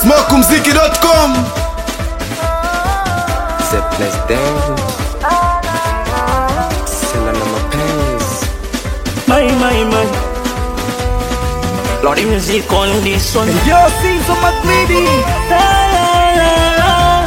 smokumziki.com The president Sela na mapenzi My, my, my. Lordy music on this one. Yo, Caesar McGreedy La, la, la, la.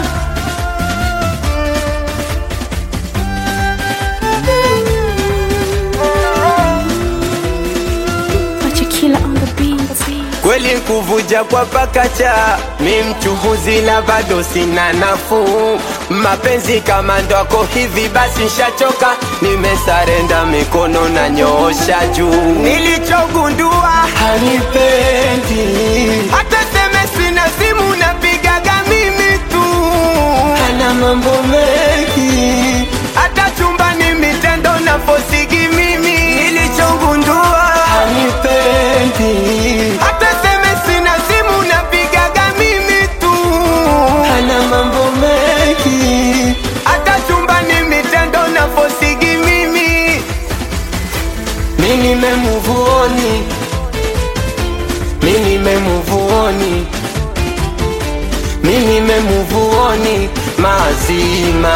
Machakila on the beat. kweli kuvuja kwa pakacha mi mchuhuzi na bado sina nafuu mapenzi kama ndwako hivi basi nshachoka nimesarenda mikono na nyoosha juu nilichogundua hanipendi hata seme sina simu napigaga mimi tu hana mambo mengi hata chumbani mitendo na fosigi mimi nilichogundua hanipendi hata seme sina simu napigaga mimi tu hana mambo mengi hata chumbani mitendo na fosigi mimi mi nimemuvuoni mi nimemuvuoni mi nimemuvuoni mazima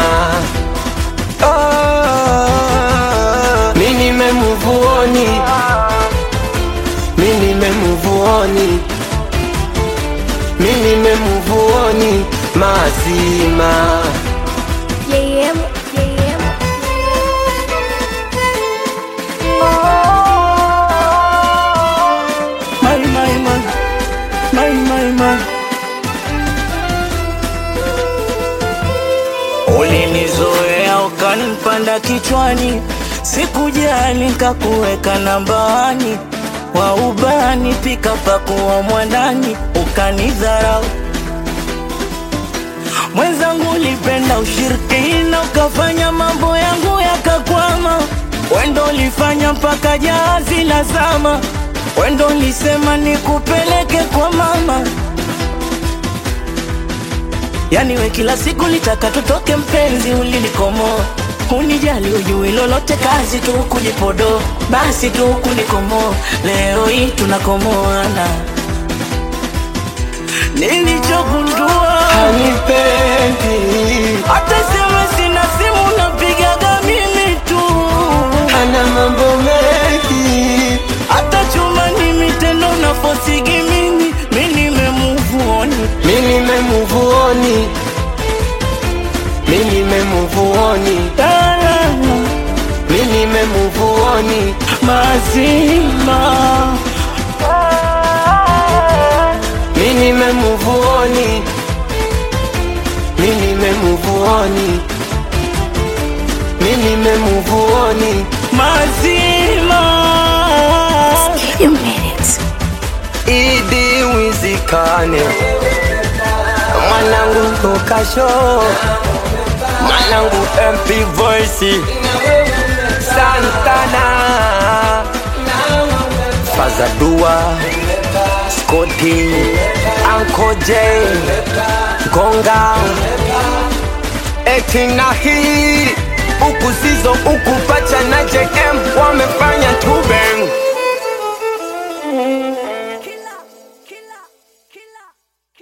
oh, mi nimemuvuoni mi nimemuvuoni mi nimemuvuoni mazima Yeah, yeah, yeah. My, my, my. My, my, my. Ulinizoea ukanipanda kichwani, sikujali nikakuweka nambani, wa ubani pika pakuwa mwandani, ukanidharau mwenzangu, ulipenda ushirikina, ukafanya mambo yangu yakakwama. Wendo ulifanya mpaka jahazi la zama, wendo ulisema nikupeleke kwa mama. Yani we kila siku litaka tutoke, mpenzi ulinikomoa, unijali ujui lolote, kazi tu kujipodo, basi tu kunikomoa. Leo hii tunakomoana, nilichogundua hanipendi hata sema sina simu napigaga mimi tu, hana mambo mengi hata chuma ni mitendo na fosigi mimi, mi nimemuvuoni mi nimemuvuoni mi nimemuvuoni mi nimemuvuoni mazima mi nimemuvuoni mi nimemuvuoni mi nimemuvuoni mazima You made it. idi wizikane mwanangu tokasho mwanangu mp voice santana fazadua skoti ankoje gonga etina hii huku sizo huku pacha na jm wamefanya tubeng